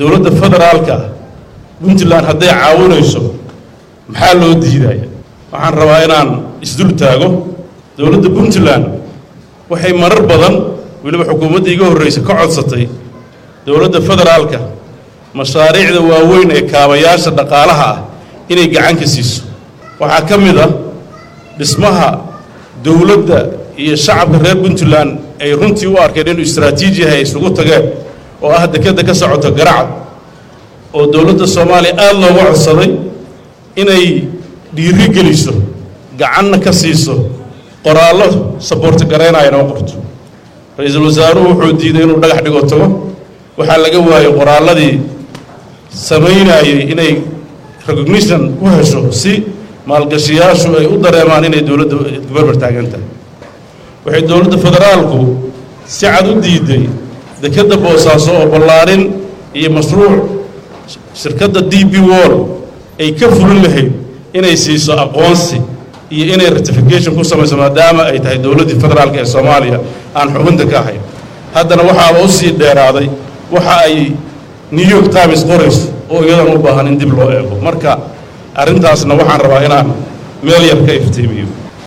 dowladda federaalka puntland hadday caawinayso maxaa loo diidaya waxaan rabaa inaan isdul taago dowladda puntland waxay marar badan weliba xukuumadda iga horraysa ka codsatay dowladda federaalka mashaariicda waaweyn ee kaabayaasha dhaqaalaha ah inay gacan ka siiso waxaa ka mid a dhismaha dowladda iyo shacabka reer puntland ay runtii u arkeen inuu istraatiiji yahay ay isugu tageen oo ah dekedda ka socoto garacad oo dowladda soomaaliya aada looga codsaday inay dhiiri geliso gacanna ka siiso qoraallo saboorti garaynaya inoo qorto ra-iisul wasaaruhu wuxuu diiday inuu dhagax dhigo tago waxaa laga waayey qoraalladii samaynayay inay recognition u hesho si maalgashiyaashu ay u dareemaan inay dowladda barbar taagan tahay waxay dowladda federaalku si cad u diiday dekedda boosaaso oo ballaarin iyo mashruuc shirkadda d b wall ay ka fulin lahayd inay siiso aqoonsi iyo inay ratification ku samayso maadaama ay tahay dowladdii federaalka ee soomaaliya aan xubinta ka ahayn haddana waxaaba u sii dheeraaday waxa ay new york times qorayso oo iyadan u baahan in dib loo eego marka arrintaasna waxaan rabaa inaan meel yar ka iftiimiyo